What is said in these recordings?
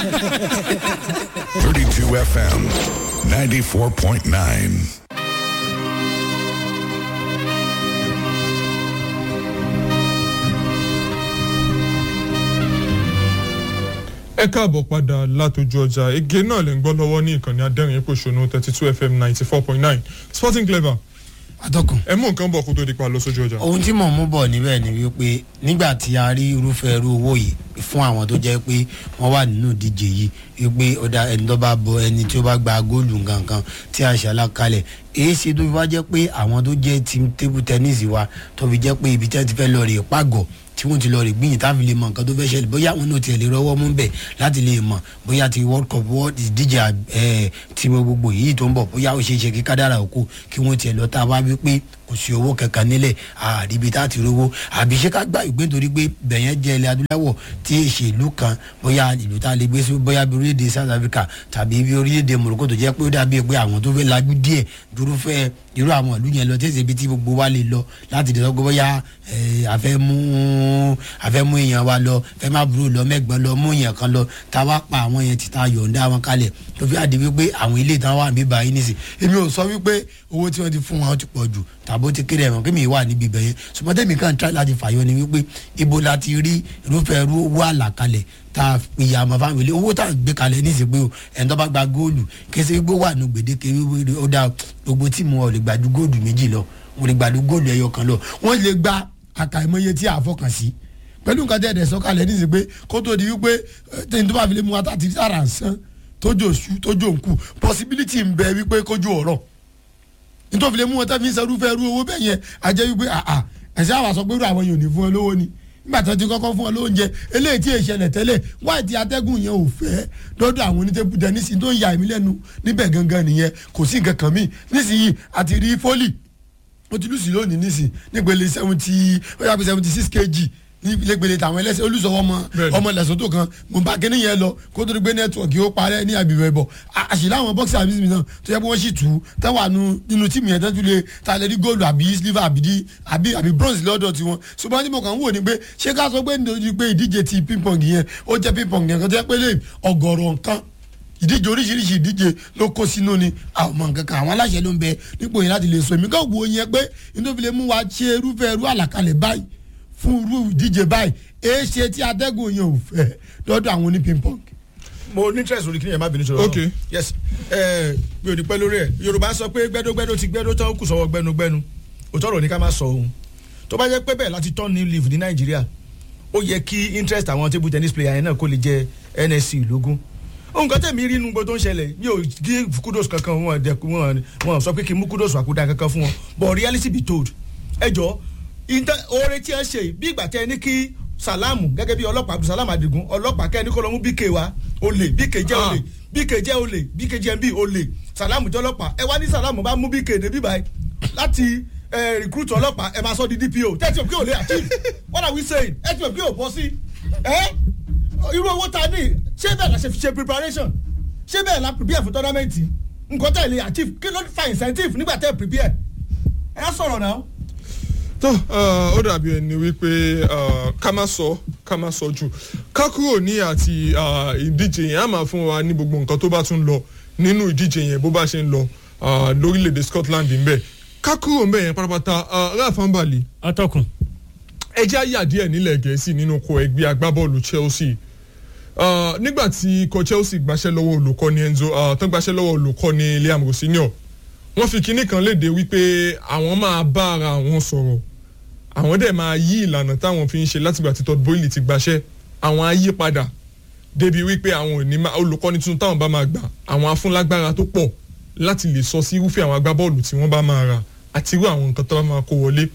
32 FM, 94.9. ẹ káàbọ̀ padà látọjú ọjà ege náà lè ń gbọ́ lọ́wọ́ ní ìkànnì adẹ́rìn ìpòṣónú thirty two fm ninety four point nine sporting clever atọ́kùn. ẹ mú nǹkan bọ̀ kó tó di pa lọ sójú ọjà. ohun tí mò ń mú bọ̀ níbẹ̀ ni wípé nígbà tí a rí irúfẹ́ irú owó yìí fún àwọn tó jẹ́ pé wọ́n wà nínú ìdíje yìí wípé ọ̀dà ẹni tó bá bọ ẹni tí ó bá gba góòlù nǹkankan tí a ṣàlàkalẹ̀ èyí ṣe tó fi wá jẹ́ pé àwọn tó jẹ́ team table tennis wa tó fi jẹ́ pé ibi tí wọ́n ti fẹ́ lọ rè pàgọ́ tí wọ́n ti lọ rè gbìyìn táfi lè mọ nǹkan tó fẹ́ ṣẹlẹ̀ bóyá wọn náà tiẹ̀ lè rọwọ́ mú bẹ̀ láti lè mọ̀ bóyá ti world cup world ìdíje ẹ̀ tí mo gbogbo yìí tó ń bọ̀ bóyá ó ṣeé ṣe kí kádàrà òkú kí wọ́n tiẹ̀ lọ tá a wá wí pé kò sí owó kankan nílẹ̀ àríbi tá a ti rówó àbí ṣé ká gbà ìgbé nítorí pé bẹ̀yẹn jẹ́ ilẹ̀ adúláwọ̀ tí èsì ìlú kan bóyá ìlú tá a lè gbé sí bóyá bí orílẹ̀-èdè south africa tàbí bí orílẹ̀-èdè morocco tó jẹ́ pé ó dàbí pé àwọn tó fẹ́ lajú díẹ̀ dúró fẹ́ irú àwọn ìlú yẹn lọ tí èsì ibi tí gbogbo wa lè lọ láti lè sọ pé bóyá àfẹ́ mú àfẹ́ mú èèyàn wa lọ fẹ́ má burú lọ mẹ́gbọ́n lọ mú èèyàn kan lọ tá a wá pa àwọn yẹn ti ta yọ̀ǹda wọn kalẹ̀ tó fi àdé wípé àwọn ilé ìtàn wà níbà yín nísì èmi ò sọ wípé owó tí wọ́n ti fún wọn ti pọ̀ jù tàbó ti kéré ẹ̀wọ̀n kémi wà níbi ibẹ̀ yẹn ṣùgbọ́n tẹ̀mí kan try láti fàyọ ni wípé ibo la ti rí irúfẹ́ irú owó àlàkalẹ̀ tá a ìyá àmọ́ fáwọn ilé owó tá a gbé kalẹ̀ níṣẹ́ pé o ẹni tó bá gba góòlù kése gbó wà ní gbèdéke wíwí ó dá gbogbo tíìmù ọ̀ lè gbàdú góòlù méjì lọ wọ́n lè gbàdú góòlù ẹyọ kan lọ wọ́n lè gba àkàìmọye tí a fọkàn sí pẹ̀lú nǹkan tẹ̀dẹ̀ sọ́kalẹ̀ níṣẹ́ pé kó tó di wípé tẹ̀yìn tó bá fi lè mú wa tá a ti sára ń sán tójó oṣù tójó nkù possibility ń bẹ wípé kójú ọ̀rọ̀ nítorí lè mú wọn tẹ́fí sẹ́rúfẹ́ irú owó bẹ́ẹ̀ yẹn àjẹ́ wípé àà ẹ̀sẹ̀ àwọn àsọ pé irú àwọn yòó ní fún ẹ lówó ni nígbà tí wọ́n ti kọ́kọ́ fún ẹ lóúnjẹ eléyìí tí èṣẹlẹ̀ tẹ́lẹ̀ wáyé tí atẹ́gùn yẹn ò fẹ́ lọ́dọ̀ àwọn onítẹ̀bù tẹ́nísì tó ń ya èmi lẹ́nu níbẹ̀ gangan nìyẹn kò sí nǹkan kan míì nísìnyí àti rí fólì ó ti lùsì lónìí nísìn nígbèlè seventy ó yà pé seventy six kg nígbèlè tàwọn ẹlẹ́sẹ̀ olùsọ̀wọ́ ọmọ ọmọ lẹ́sọ̀tò kan mo bá kíní yẹn lọ kó tó di pé nẹ́tíwọ̀kì ó parẹ́ ní àbíbẹ̀ bọ̀ àṣìlá àwọn bọ́ọ̀sì àbí mi náà tó yẹ kó wọ́n sì tù ú táwọn nínú tíìmù yẹn tẹ́tù lè ta lè rí góòlù àbí silver àbí àbí àbí bronze lọ́dọ̀ tiwọn ṣùgbọ́n tí mo kàn ń wò ni pé ṣé ká sọ pé nítorí pé ìdíje ti ping pong yẹn ó jẹ́ ping pong yẹn kan tó yẹ pé lè ọgọ̀rọ̀ nǹkan ìdíje oríṣiríṣi ìdíje ló kó sínú ni àwọn ọmọ nǹkan kan àwọn aláṣẹ ló ń bẹ nípò yẹn láti lè sọ èmi kàn wò yẹn pé nítorí lè mú wa ṣe irúfẹ́ irú àlàkalẹ̀ báyìí fún irú ìdíje báyìí èé ṣe tí atẹ́gùn yẹn ò fẹ́ lọ́dọ̀ àwọn oní ping pong. mo ní interest lórí kíni ẹ̀ má bínú sọ̀rọ̀ Ok. yes ẹ mi ò ní pẹ́ lórí ẹ̀ yorùbá sọ pé gbẹ́dógbẹ́dó ti gbẹ́dó tán kù sọ́wọ́ gbẹ́nugbẹ́nu òótọ́ ọ̀rọ̀ ní ká má sọ ohun tó bá jẹ́ pé bẹ́ẹ̀ láti turn new leaf ní nàìjíríà ó yẹ kí interest àwọn table tennis player yẹn náà kó lè jẹ nsc lógún ohun kan tẹ̀mí rí inú gbogbo tó ń ṣẹlẹ̀ mi ò gí kudos kankan wọn dẹ wọn wọn sọ pé kí n mú kudos àkúdà kankan fún wọn but reality be told ẹ jọ oore tí ẹ ṣe bí ìgbà tẹ ẹ ní kí salamu gẹ́gẹ́ bí ọlọ́pàá abdulsalam adigun ọlọ́pàá kẹ́ ẹ ní kó lọ mú bk wa olè bk jẹ́ olè bk jẹ́ olè bk jẹ́ bí olè salamu jẹ́ ọlọ́pàá ẹ wá ní salamu bá mú bk débi báyìí láti ẹ recruit ọlọ́pàá ẹ máa sọ di dpo tẹ́tí òkè òlé achieve what are we saying ẹ ti òkè òbọ sí ẹ irú owó ta ní ṣé bẹ́ẹ̀ la ṣe fi ṣe preparation ṣé bẹ́ẹ̀ la prepare fún tournament nǹkan tẹ̀ lè achieve kí ló fa incentive nígbà tẹ̀ prepare ẹ sọ̀rọ̀ náà tó ó dàbí ẹni wípé ká má sọ ká má sọ jù ká kúrò ní àti ìdíje yẹn á máa fún wa ní gbogbo nǹkan tó bá tún lọ nínú ìdíje yẹn bó bá ṣe ń lọ lórílẹ̀‐èdè Scotland ńbẹ ká kúrò ńbẹ yẹn pátápátá ráàfáàn bàlì atọ́kùn. ẹjẹ́ àyà díẹ̀ nílẹ̀ gẹ̀ẹ́sì nínú kọ ẹgbẹ́ agbábọ́ọ̀lù Chelsea nígbà tí ikọ̀ Chelsea gbaṣẹ́ lọ́wọ́ olùkọ́ni Enzo tán gbaṣẹ́ lọ́wọ́ olùkọ́ni Liam Rosinio wọ́n fi kinní kan léde wípé àwọn máa bá ara àwọn sọ̀rọ̀ àwọn dẹ̀ máa yí ìlànà táwọn fi ń ṣe látìgbà tí Todd Boehly ti gbaṣẹ́ àwọn á yí padà débi wípé àwọn ò ní máa olùkọ́ni tuntun táwọn bá máa gbà àwọn afúnlágbára tó pọ̀ láti lè sọ sí irúfẹ́ àwọn agbábọ́ọ̀lù tí wọ́n bá máa rà àti irú àwọn nǹkan tó bá máa kó wọlé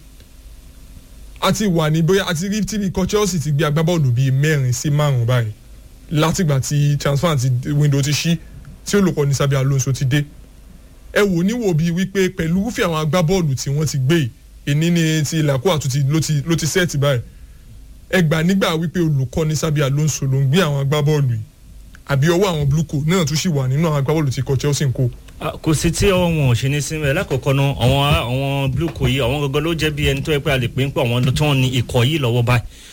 àti wà ní bóyá àti rí tí ikọ̀ Chelsea ti gbé agbábọ́ọ̀lù bíi mẹ́rin sí márùn-ún báyìí látìgbà tí transfer ti window ti ṣí tí olùkọ́ni Xabi Alonso ti dé ẹ wò níwò bíi wípé pẹ̀lú irúfẹ́ àwọn agbábọ́ọ̀lù tí wọ́n ti gbé yìí èní ni ti ìlàkó àtúntì ló ti ló ti sẹ́ẹ̀tì báyìí ẹ gbà nígbà wípé olùkọ́ni Xabi Alonso ló ń gbé àwọn agbábọ́ọ̀lù yìí àbí ọwọ́ àwọn blue coat náà tún sì wà nínú àwọn agbábọ́ọ̀lù tí kò Chelsea ń kó. kò sí tí ọwọ́ wọn ò ṣe ní sinmi lákòókò náà àwọn àwọn blue coat yìí àwọn gangan ló jẹ́ bí ẹni tó yẹ pé a lè pè ń pọ̀ àwọn tí wọ́n ní ikọ̀ yìí lọ́wọ́ báyìí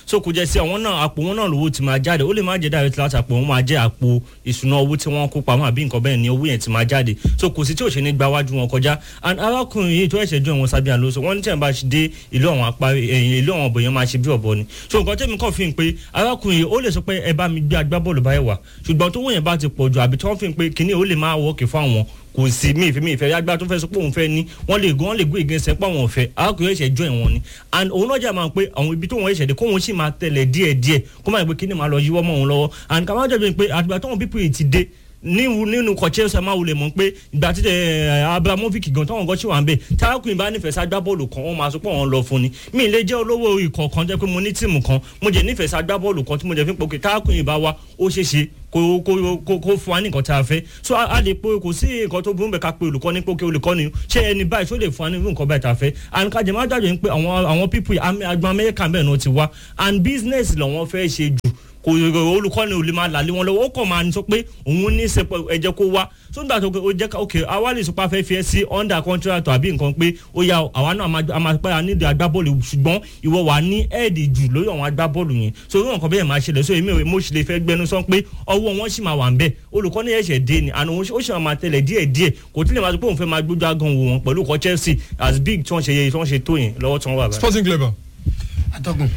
so kò jẹ́ sí àwọn náà àpò wọn náà lówó ti máa jáde ó lè má jẹ́ direct láti àpò wọn máa jẹ́ àpò ìṣúná owó tí wọ́n kó pamọ́ àbí nǹkan bẹ́ẹ̀ ni owó yẹn ti máa jáde so kò sí tí ò ṣe ní gba wájú wọn kọjá and arákùnrin yìí tó ẹ̀ṣẹ̀ jọ ìwọ̀n sábẹ́ àlóso wọ́n ní tí ẹ̀ bá dé ìlú àwọn apá ẹ̀yìn ìlú àwọn ọ̀bọ̀ yẹn máa ṣe bí ọ̀bọ ni so nǹkan tẹ́mi kàn fi hàn pé arákùnrin yìí ó lè sọ pé ẹ bá mi gbé agbábọ́ọ̀lù báyìí wá ṣùgbọ́n tó wọ̀nyẹn bá ti pọ̀ jù àbí tí wọ́n fi hàn pé kinní ó lè máa wọ́ọ̀kì fún àwọn kò sí mi ìfẹ́ mi ìfẹ́ yàgbá tó fẹ́ sọ pé òun fẹ́ ní wọ́n lè gan wọ́n lè gbé ìgbésẹ̀ pé àwọn ọ̀fẹ́ arákùnrin ẹ̀ṣẹ̀ jọ ìwọ̀n ni and òun náà jà máa pé àwọn ibi tó wọ́n ẹ̀ṣẹ̀ dé kó wọ́n sì máa tẹ̀lẹ̀ díẹ̀ díẹ̀ kó má yẹ pé kíni máa lọ yíwọ́ mọ́ òun lọ́wọ́ and kàmá jẹ́ pé àtìgbà tó wọn pípé yìí ti dé nínú nínú kọ̀chẹ́ ṣe máa wulẹ̀ mọ̀ pé ìgbà tí abramovic gan táwọn gan ṣì wà ń bẹ̀ tárákùnrin bá nífẹ̀ẹ́ ságbá bọ́ọ̀lù kan wọ́n máa sọ pé wọ́n lọ fún ni mi ì lè jẹ́ olówó ikọ̀ kan jẹ́ pé mo ní tíìmù kan mo jẹ́ nífẹ̀ẹ́ ságbá bọ́ọ̀lù kan tí mo jẹ́ fi pòkè tárákùnrin bá wa ó ṣeé ṣe kó kó kó kó fún wa ní nǹkan tí a fẹ́ so a lè pe kò sí nǹkan tó burú bẹ́ẹ̀ ká pe olùkọ́ ní pé òkè olùkọ́ ni ṣé ẹni báyìí tó lè fún wa ní nǹkan báyìí tá a fẹ́ and kájẹ má dájọ́ ní pé àwọn àwọn people agbọn amẹ́ríkà bẹ́ẹ̀ náà ti wá and business làwọn fẹ́ ṣe jù kò olùkọ́ni ò lè máa làlé wọn lọ́wọ́ ó kàn máa sọ pé òun ní ṣe ẹ̀jẹ̀ kó wá tó ń gbà tó ó jẹ́ ok àwa lè sọpá fẹ́ fi ẹ́ sí under contract àbí nǹkan pé ó yà àwa náà a máa pẹ́ nídìí agbábọ́ọ̀lù ṣùgbọ́n ìwọ wà ní ẹ̀ẹ́dì jù lórí àwọn agbábọ́ọ̀lù yẹn so irú nǹkan bẹ́ẹ̀ máa ṣẹlẹ̀ so èmi mo sì lè fẹ́ gbẹnu sọ pé ọwọ́ wọn sì máa wà ń bẹ̀ olùkọ́ni ẹ̀ṣẹ̀ dé ni àná ó sì máa tẹ̀lẹ̀ díẹ̀ díẹ̀ kò tí lè máa sọ pé òun fẹ́ máa gbójú agan wò wọn pẹ̀lú ọkọ̀ Chelsea as big tí wọ́n ṣe tí wọ́n ṣe tó yẹn lọ́wọ́ tí wọ́n wà báyìí. sporting clever atọ́kùn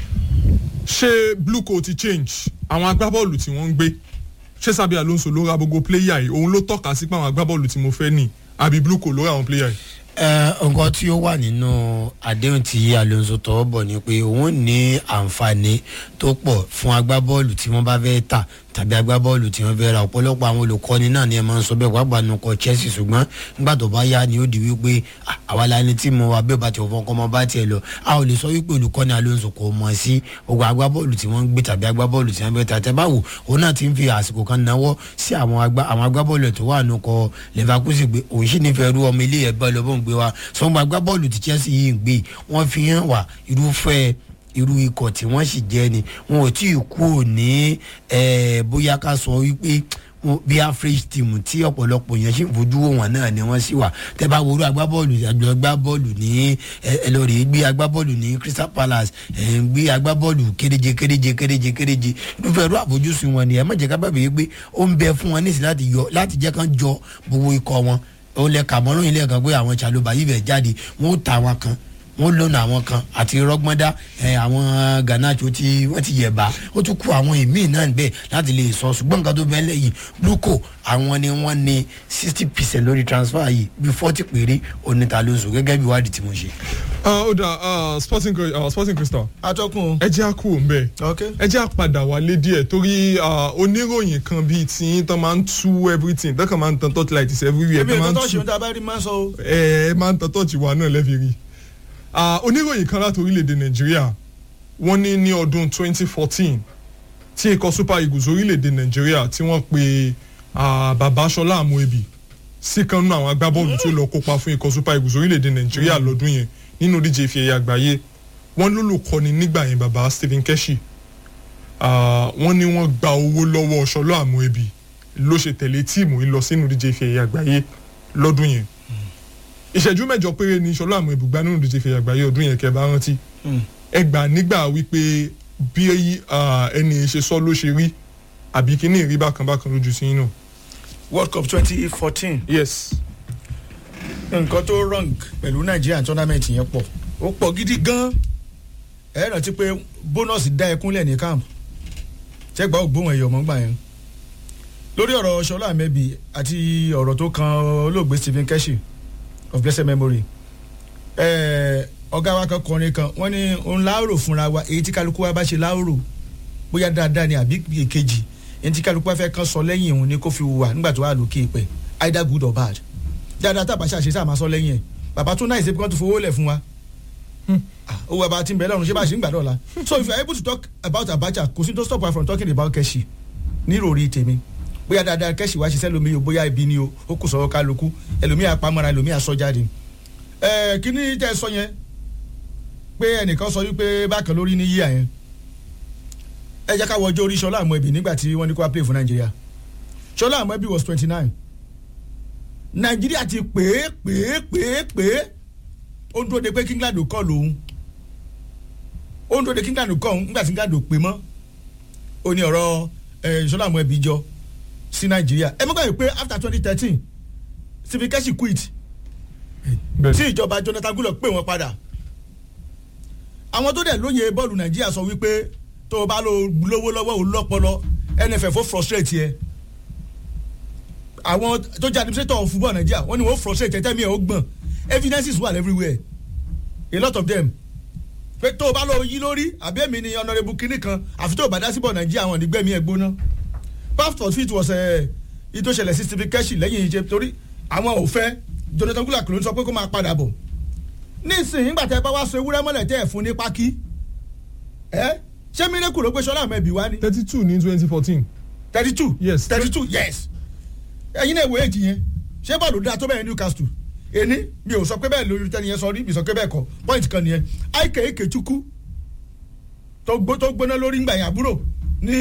ṣé blue coat ti change àwọn agbábọ́ọ̀lù tí wọ́n ń gbé ṣé Sabi Alonso ló ra gbogbo pléyà yìí òun ló tọ́ka sí pé àwọn agbábọ́ọ̀lù tí mo fẹ́ nì àbí blue coat ló ra àwọn pléyà yìí. nǹkan tí ó wà nínú àdéhùn tí Alonso tọwọ́ bọ̀ ni pé òun ní àǹfààní tó pọ̀ fún agbábọ́ọ̀lù tí wọ́n bá fẹ́ tà tàbí agbábọ́ọ̀lù tí wọ́n fẹ́ ra ọ̀pọ̀lọpọ̀ àwọn olùkọ́ni náà ni ẹ máa ń sọ bẹ́ẹ̀ pàápàá nù kọ Chelsea ṣùgbọ́n nígbà tó bá yá ni ó di wípé àwa la ní tí mo wà bẹ́ẹ̀ bá ti fọ́n kọ́ mọ́ bá tiẹ̀ lọ a ò lè sọ wípé olùkọ́ni Alonso kò mọ̀ sí ogun agbábọ́ọ̀lù tí wọ́n ń gbé tàbí agbábọ́ọ̀lù tí wọ́n fẹ́ ta tẹ́ báwo òun náà ti ń fi àsìkò kan náwó sí àwọn agbábọ́ọ̀lù tó wà nù kọ Leverkusen gbé òun sì nífẹ̀ẹ́ rú ọmọ ilé ẹ̀bọ́ lọ́bọ̀n gbé wa sọ́gbà agbábọ́ọ̀lù tí Chelsea yìí ń gbé wọ́n fi hàn wá irúfẹ́ irú ikọ̀ tí wọ́n sì jẹ́ ni wọn ò tí ì kú òní bóyá ká sọ wípé bí average team tí ọ̀pọ̀lọpọ̀ yẹn ṣì ń fojú wò wọ́n náà ni wọ́n sì wà tẹ́ bá worú agbábọ́ọ̀lù agbábọ́ọ̀lù ní ẹlọ́rìí gbé agbábọ́ọ̀lù ní Crystal Palace gbé agbábọ́ọ̀lù kéréje kéréje kéréje kéréje irúfẹ́ irú àfojúsùn wọn ni ẹ má jẹ́ ká bàbá yìí pé ó ń bẹ fún wọn nísìsiyìí láti yọ láti jẹ́ kán jọ gbogbo ikọ̀ wọn òun lẹ kà mọ́ lóyún lẹ́ẹ̀kan pé àwọn Chalobah yìí bẹ̀ jáde wọ́n ó ta wọn kan wọ́n lónà àwọn kan àti rọgbọndá ẹ àwọn ganacho tí wọ́n ti yẹba ó tún kú àwọn ìmíì náà bẹ́ẹ̀ láti lè sọ ṣùgbọ́n nǹkan tó bẹ́ẹ̀ lẹ́yìn bluco àwọn ni wọ́n ní sixty percent lórí transfer yìí bí forty péré oníta ló sùn gẹ́gẹ́ bí ìwádìí tí mo ṣe. ó dà sporting uh, sporting crystal atọ́kùn ẹ jẹ́ àkú òun bẹ́ẹ̀ ok ẹ jẹ́ àpadà wálé díẹ̀ torí oníròyìn kan bíi tí tán máa ń tú everything tán kàn máa ń tan torchlight is everywhere èmi tán máa ìkan ń tó ṣe tú ohun tá a bá rí máa ń sọ o. ẹ ẹ máa ń tan torch wa náà lẹ́fi rí Ah, oníròyìn kan láti orílẹ̀-èdè nàìjíríà wọ́n ní ní ọdún 2014 tí ikọ̀ super eagles orílẹ̀-èdè nàìjíríà tí wọ́n pe ah, bàbá ṣọlá àmúebi sí kan nínú àwọn agbábọ́ọ̀lù tó lọ kópa fún ikọ̀ super eagles orílẹ̀-èdè nàìjíríà lọ́dún yẹn nínú díje ife ẹ̀yẹ àgbáyé wọ́n lólùkọ́ni nígbà yẹn bàbá stephen keshi Ah, wọ́n ní wọ́n gba owó lọ́wọ́ ṣọlá àmúebi ló ṣe tẹ̀lé tíìmù yìí lọ sínú díje ife ẹ̀yẹ àgbáyé lọ́dún yẹn ìṣẹ́jú mẹ́jọ péré ni ṣọlá àmọ́ ibùgbà nínú ìdíje ìfẹ̀yà àgbáyé ọdún yẹn kẹ́ bá rántí ẹ gbà nígbà wípé bí ah, ẹni ṣe sọ ló ṣe rí àbí kíní ìrí bákan bákan lójú sí inú. world cup twenty fourteen yes nǹkan tó wrong pẹ̀lú nàìjíríà tournament yẹn pọ̀ ó pọ̀ gidi gan ẹ rántí pé bónọ́ọ̀sì dá ẹkúnlẹ̀ ní camp ṣẹ́gbà ògbóhùn ẹ̀yọ̀ mọ́gbà yẹn lórí ọ̀rọ̀ ṣọlá àmẹ́bí àti ọ̀rọ̀ tó kan olóògbé stephen keshi of blessed memory ẹ̀ẹ́ ọ̀gá wa kan kọrin kan wọ́n ní òun láòrò fúnra wa èyí tí kálukú wa bá ṣe láòrò bóyá dáadáa ni àbí èkejì èyí tí kálukú wa fẹ́ kan sọ lẹ́yìn òun ni kó fi wà nígbà tó wà lókè pẹ̀ either good or bad dáadáa tá a bá ṣàṣe sáà máa sọ lẹ́yìn ẹ̀ bàbá tó náà ìṣèpé kan tó fowó lẹ̀ fún wa Ah, owó bàbá tí ń bẹ lọ́run ṣé bá ṣe ń gbà dọ́la so if you are able to talk about Abacha kò sí tó stop her from talking about Keshi níròrí tèmi bóyá dáadáa Keshi wá ṣiṣẹ́ lómi o bóyá ibi ni o ó kù sọ̀rọ̀ kálukú ẹlòmíà pamọ́ra ẹlòmíà sọ jáde ẹ kíní tẹ́ ẹ sọ yẹn pé ẹnìkan sọ wípé bákan lórí ní yíyà yẹn ẹ jẹ́ ká wọ ọjọ́ orí Ṣọlá Àmọ́ẹ̀bì nígbà tí wọ́n ní kó wá play fún Nàìjíríà Ṣọlá Àmọ́ẹ̀bì was twenty nine Nàìjíríà ti pè é pè é pè é pè é ó ń dúró de pé kí England kọ́ lòun ó ń dòde kí ngàdò kọ́ ńgbà tí ngàdò pè mọ́ ó ní ọ̀rọ̀ ìṣọ́lá àwọn ẹbí jọ sí nàìjíríà ẹ mọ́gbà yìí pé after twenty thirteen stephen keshi quit bẹ́ẹ̀ tí ìjọba jonathan goodluck pè wọ́n padà àwọn tó dẹ̀ lóye bọ́ọ̀lù nàìjíríà sọ wípé tó o bá lo lówó lọ́wọ́ o lọ́pọlọ nff ó frustrate yẹ àwọn tó jẹ́ administrator of football nàìjíríà wọ́n ní wọ́n frustrate ẹ̀ tẹ́mi ẹ̀ ó gbọ̀n evidences wà everywhere a lot of them pé tó o bá lọ yí lórí àbí èmi ni honourable kinní kan àfi tó o bá dá síbọ̀ nàìjíríà àwọn nígbẹ̀mí ẹ̀ gbóná pastor fit was ìtò ṣẹlẹ̀ sí stephen keshi lẹ́yìn ìṣe torí àwọn ò fẹ́ jonathan goodluck ló ń sọ pé kó máa padà bọ̀ nísìnyí nígbà tẹ́ ẹ bá wá so ewúrẹ́ mọ́lẹ̀ tẹ́ ẹ̀ fún ní pákí ẹ ṣé miracle ló gbé sọlá mẹ́bí wá ní thirty two ní twenty fourteen thirty two Yes. thirty two yes ẹ̀yin náà wo èjì yẹn ṣé bọ́ọ̀lù dáa tó bẹ́ẹ̀ newcastle èní mi ò sọ pé bẹ́ẹ̀ lórí tẹ́ni yẹn sọ rí mi sọ pé bẹ́ẹ̀ kọ́ point kan nìyẹn aike ekechukwu tó gbó- tó gbóná lórí ngbà yẹn àbúrò